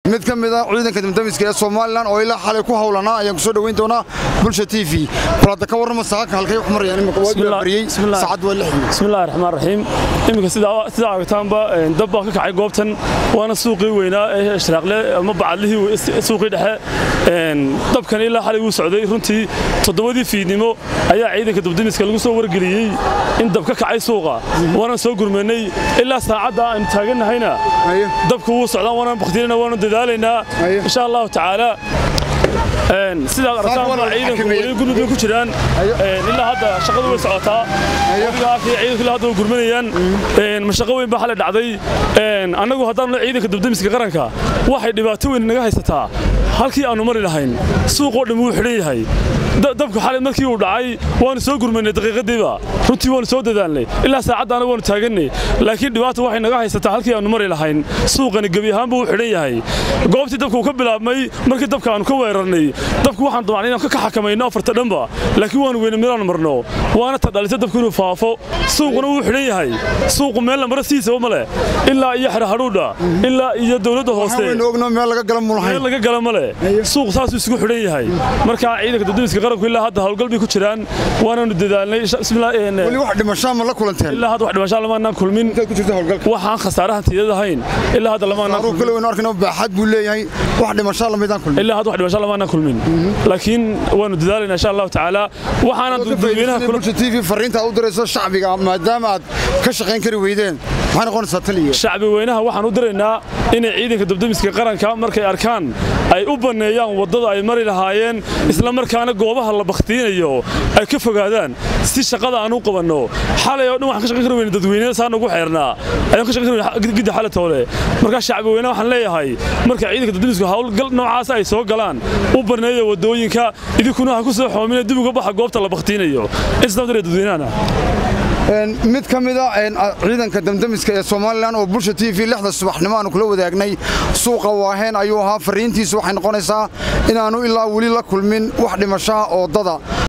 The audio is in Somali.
mid ka mid a ciidanka damdamiska ee somalilan oo ilaa xalay ku hawlanaa ayaan ku soo dhoweyn doonaa bulsha t v bal hadda ka warrama saaka halkay wax marayaan imika waa bariyey saacad waa lixdii bismillahi raxmaan raxiim iminka sidaa aragtaanba dab baa ka kacay goobtan waana suuqii weynaa ee ishraaqle ama bacadlihii suuqii dhexe dabkan ilaa xalay wuu socday runtii toddobadii fiidnimo ayaa ciidanka dabdamiska lagu soo wargeliyey in dab ka kacay suuqa waana soo gurmanay ilaa saacadda aynu taagannahayna dabka wuu socdaan waana baktinana waanu dadaalaynaa insha allahu tacaala sidaad aragtaan ciidanku weli gurmud ku jiraan ilaa hadda shaqadu way socotaa ciidanku ilaa hadda way gurmanayaan mashaqo weyn baa xalay dhacday annagu haddaanu ciidanka dabdamiska qaranka waxay dhibaato weyn naga haysataa halkii aanu mari lahayn suuqoo dhammi wuu xidhan yahay dabka xalay markii uu dhacay waanu soo gurmanay daqiiqadiiba runtii waanu soo dadaalnay ilaa saacaddaana waanu taagannay laakiin dhibaata waxay naga haysataa halkii aanu mari lahayn suuqani gebi ahaanba wuu xidhan yahay goobtii dabka uu ka bilaabmay markii dabka aanu ka weerarnay dabku waxaan damacnay inaan ka xakamayno afarta dhanba laakiin waanu weyne meelaan marno waana ta dhalisa dabku inuu faafo suuquna wuu xidhan yahay suuqu meel lamara siisaba ma leh ilaa iyo xerahadhuudha ilaa iyo dowladda hoose meel laga gala meel laga gala ma leh suuqu saasuu isugu xidhan yahay markaa ciidanka dadamiska qaranku ilaa hadda howlgal bay ku jiraan waanaanu dadaalnay weli wax dhimashaa ma la kulanteen ilaa hadda wax dhimashaa lamaanaan kulmin waxaan khasaarahan tiidad ahayn ilaa hadda lamaanaan kulmin kale waynu arkayna baaxad buu leeyahay wax dhimashaa lamaydaan kulmin ilaa hadda wax dhimashaa lamaanaan kulmin laakiin waanu dadaalaynaa insha allahu tacaala waxaana dadweynaha bulsha t v fariinta u dirayso shacbiga maadaama aad ka shaqayn kari weydeen maxay noqonaysaa taliya shacbi weynaha waxaan u diraynaa inay ciidanka dabdamiska qaranka markay arkaan ay u banneeyaan waddada ay mari lahaayeen isla markaana goobaha la bakhtiinayo ay ka fogaadaan si shaqada aan u qabanno xalay oo dhan waxaan ka shaqayn kari weyne dadweynaha saa nagu xeernaa ayaan ka shaqayn kari gidda xalay toole markaa shacbi weynaha waxaan leeyahay marka ciidanka dabdamisku howlgal noocaas ay soo galaan u banneeya waddooyinka idinkuna ha ku soo xoomina dib uga baxa goobta la bakhtiinayo isdabdare dadweynahana mid ka mida ciidanka damdamiska ee somalilan oo bulsha t v lixda subaxnimo aanu kula wadaagnay suuqa waaheen ayuu ahaa fariintiisu waxay noqonaysaa inaannu ilaa weli la kulmin wax dhimashaa oo dada